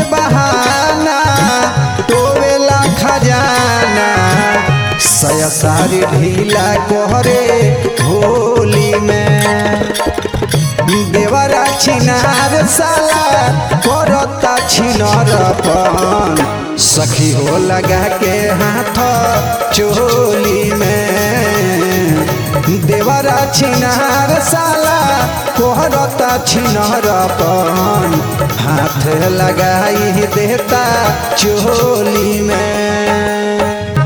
बहाना टोवेला खजाना सया सारी ढीला कोहरे होली में देवरा छिनार साला करता छिनरपन सखी हो लगा के हाथ चोली में देवरा छिनार साला कोहरता छिनरपन हाथ लगाई देता चोली में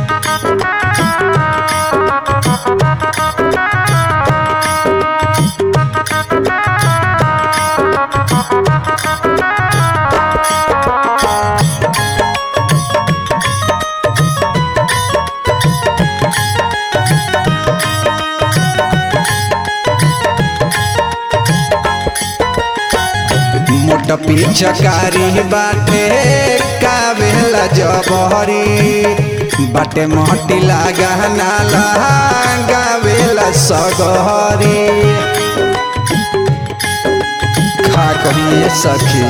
मोट पिचकारी बाटे कावेला जबहरी बाटे मोटी लागा नाला गावेला सगहरी खा कहिए सखी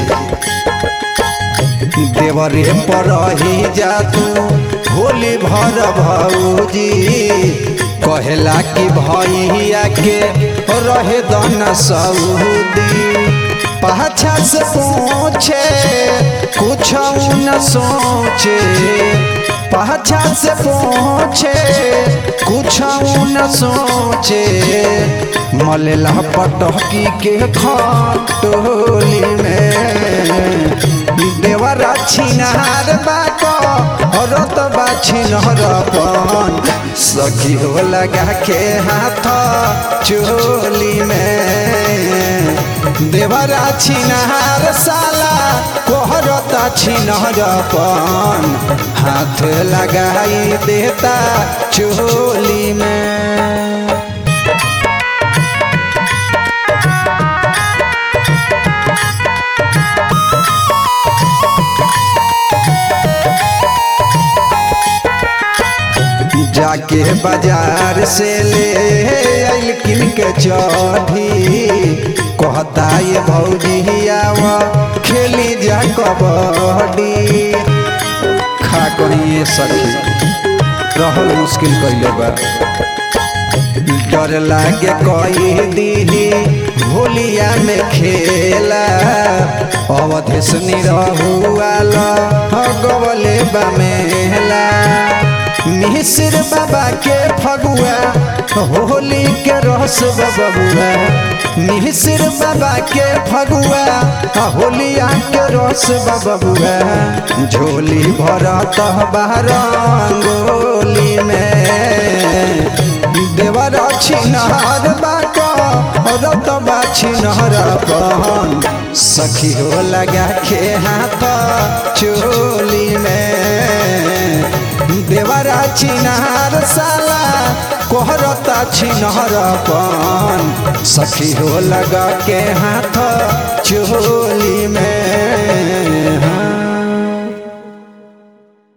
देवरे पर ही जा तू होली भर भौजी कहेला कि भैया के रहे दन सऊदी पाछा से पूछे कुछ न सोचे पाछा से पूछे कुछ न सोचे मलेला पटकी के खटोली में देवरा छिनार बाको रत बाछिनरपन सखी हो लगा के हाथ चोली में देवरा छिनहार साला कोहरता छिनहरपन हाथ लगाई देता चोली में जाके बाजार से ले आइल किन के चढ़ी कहता ये भौजी आवा खेली जा कबड्डी खा करिए सखी रहल मुश्किल कैले बा डर लागे कही दीदी होलिया में खेला अवधेश निरहुआल गवले बमेला मिश्र बाबा के फगुआ होली के रस बबुआ मिश्र बाबा के फगुआ होलिया के रस बबुआ झोली भरत बहरंगोली में देवर छिनहर बाको रत बा छिनहर पहन सखी हो लगा के हाथ चोली में देवरा छिनहार साला कोहरता छिनहर पन सखी हो लगा के हाथ चोली में